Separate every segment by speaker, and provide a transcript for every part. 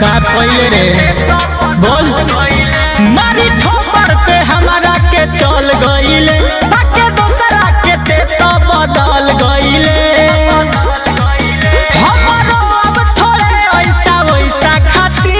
Speaker 1: का पहिले रे बोल मारी ठोपर पे हमारा के चल गईले ताके दोसरा के ते तो बदल गईले हमारो अब थोड़े ऐसा वैसा खाती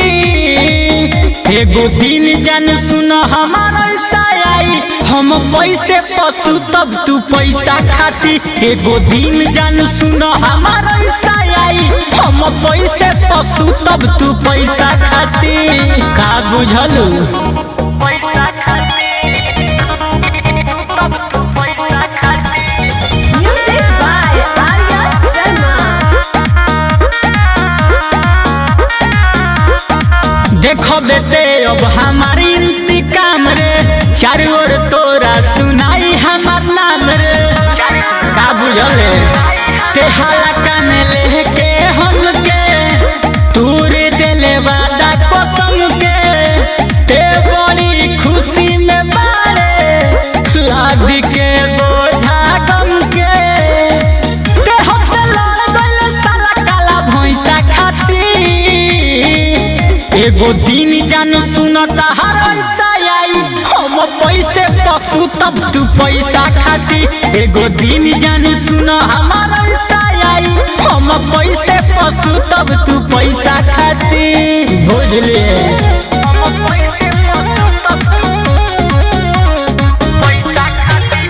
Speaker 1: एगो दिन जान सुन हमारा ऐसा आई हम पैसे पशु तब तू पैसा खाती एगो दिन जान सुन हमारा ऐसा आई हम पैसे पशु तब तू पैसा खाती का बुझलू
Speaker 2: पैसा खाती तब तू पैसा खाती
Speaker 3: Music by Arya Sharma.
Speaker 1: देखो बेटे अब हमारी इंतकाम रे चारों ओर तोरा सुनाई हमार नाम रे का बुझले ते हलका में लेके हमके तूर दिले वादा कसम के ते बड़ी खुशी में बारे लाद के बोझा गम के ते हमसे लड़ गइल साला काला भैंसा खाती एगो दिन जान सुनता हर ऐसा आई हम पैसे पशु तब तू पैसा खाती एगो दिन जान सुन हमार ऐसा आई हम पैसे पशु तब तू पैसा खाती बुझलिए
Speaker 2: हम पैसे पशु तब पैसा खाती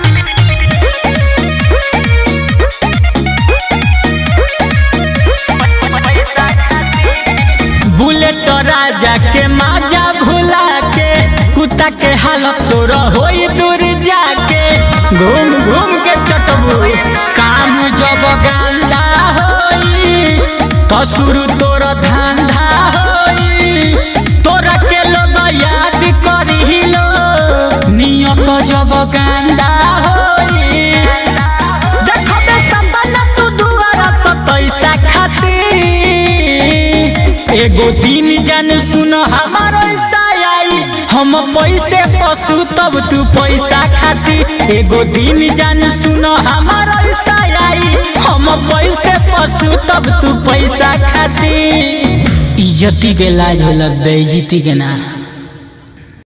Speaker 2: पैसा खाती
Speaker 1: बुलेट राजा के माजा भुला के कुत्ता के हालत तोर होई दूर जाके घूम घूम के चटबू काम जब गांदा होई तो शुरू तोर धंधा होई तोरा के लोग याद करी लो नियत जब गांदा होई देखबे सपना तू दुआरा से पैसा खाती एगो दिन जान सुन हमार ऐसा आई हम पैसे पशु तब तू पैसा खाती एगो दिन जान सुन हमार ऐसा आई हम पैसे पशु तब तू पैसा खाती इज्जती के लाज होला बेइज्जती के ना